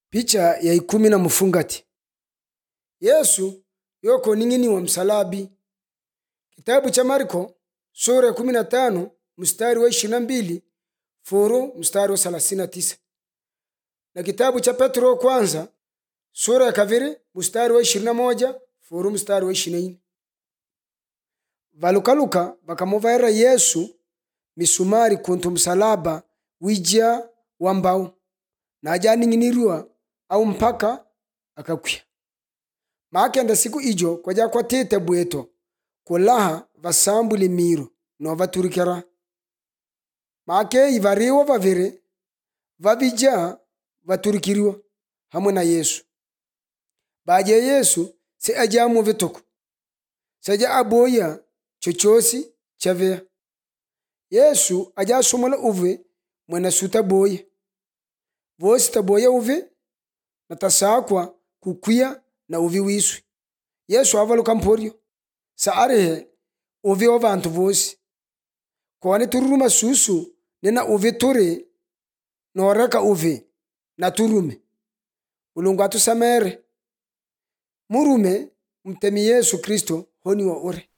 picha ya ikumi na mfungati yesu yoko ning'iniwa msalabi kitabu cha marko sura ya kumi na tano mstari wa ishirini na mbili furu mstari wa thelathini na tisa na kitabu cha petro wa kwanza sura ya kaviri mstari wa ishirini na moja furu mstari wa ishirini na nne valukaluka vakamuvaira yesu misumari kuntu msalaba wija wa mbau na ajaning'iniriwa au mpaka akakwiya maakenda siku ijo kwaja kwatite bweto kulaha vasambuli miro novaturikira maakeyi variwa vaviri vavija vaturikiriwa hamwe na yesu baje yesu si ajamu vituku seja aboya chochosi chaveya yesu ajasumula uve mwena suta boya vosi taboya uve na tasakwa kukwiya na uvi wiswi yesu avaluka mporyo saarihe uvi wa vantu vosi koni tururuma susu nina uvi turi noreka uvi na turume mulungu atusamere murume mtemi yesu kristo honi wa ure